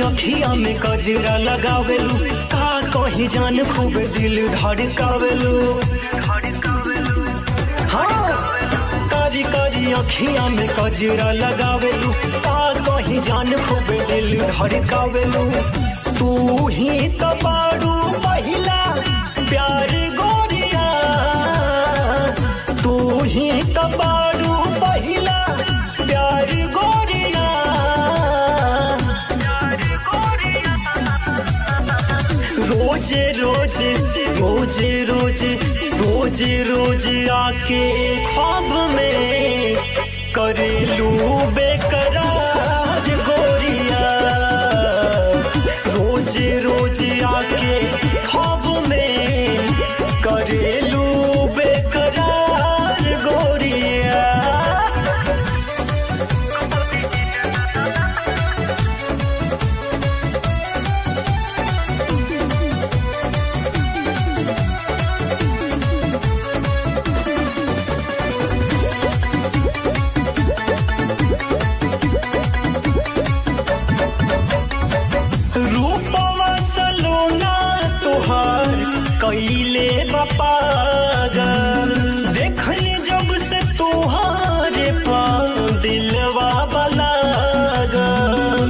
अखिया में कजरा लगावेलू का कहीं जान खूब दिल धड़कावेलू हाँ कारी कारी अखिया में कजरा लगावेलू का कहीं जान खूब दिल धड़कावेलू तू ही तो बारू पहिला प्यार गोरिया तू ही तो बारू पहिला प्यार गोरिया रोजे रोजे रोजे रोजे रोजे रोजे आके ख्वाब में करेलू बेकरार गोरिया रोजे रोजे आके ख्वाब में करेलू बेकरार गोरिया रूपवा सलोना तुहार कैले बपागल देखनी जब से तुहारे पा दिलवा बलागल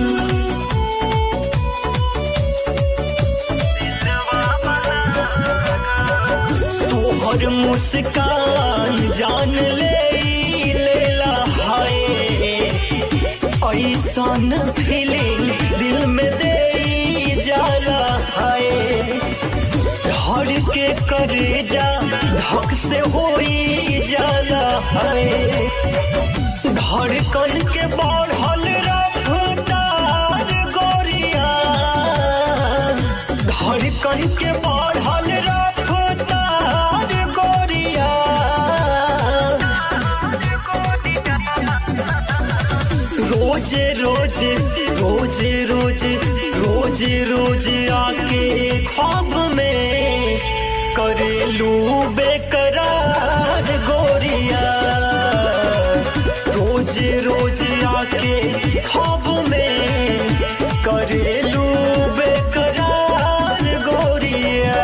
तोहर मुस्कान जान ले लेला हाय ऐसन फीलिंग दिल में दे जाला हाय धड़ के करे जा धक से होई जाला हाय धड़कन के बढ़ल रफ्तार गोरिया धड़कन के बढ़ल रफ्तार गोरिया रोजे रोजे रोजे रोजे रोजे रोजे आके ख्वाब में करेलू बेकरार गोरिया रोजे रोजे आके ख्वाब में करेलू बेकरार गोरिया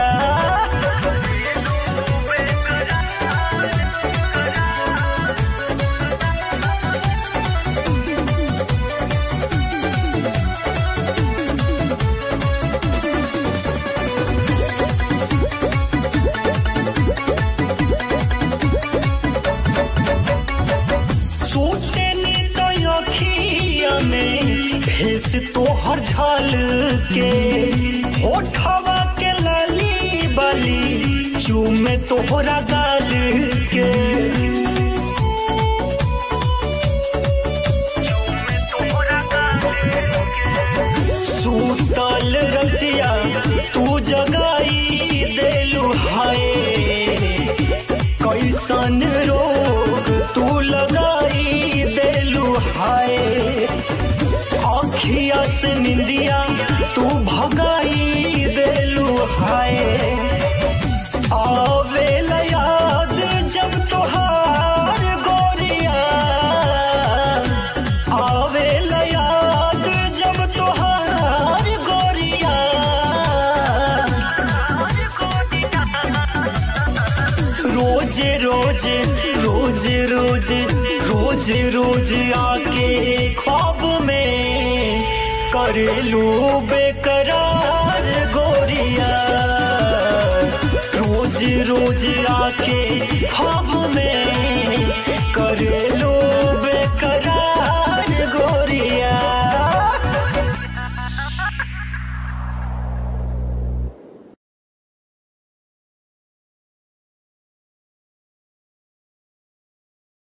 सोचते नी तो अखिया में भेस तोहर झाल के होठवा के लाली बाली चूमे तोहरा गाल के सूतल रतिया तू जगाई देलू हाय कैसन रोग तू लगाई देलू हाय अखिया से निंदिया तू भगाई देलू हाय आवे याद जब तोहार गोरिया आवे याद जब तोहार गोरिया रोजे रोजे रोजे रोजे रोजे रोजे आके ख्वाब में करेलू बेकरार गोरिया रोज रोज आके ख्वाब में कर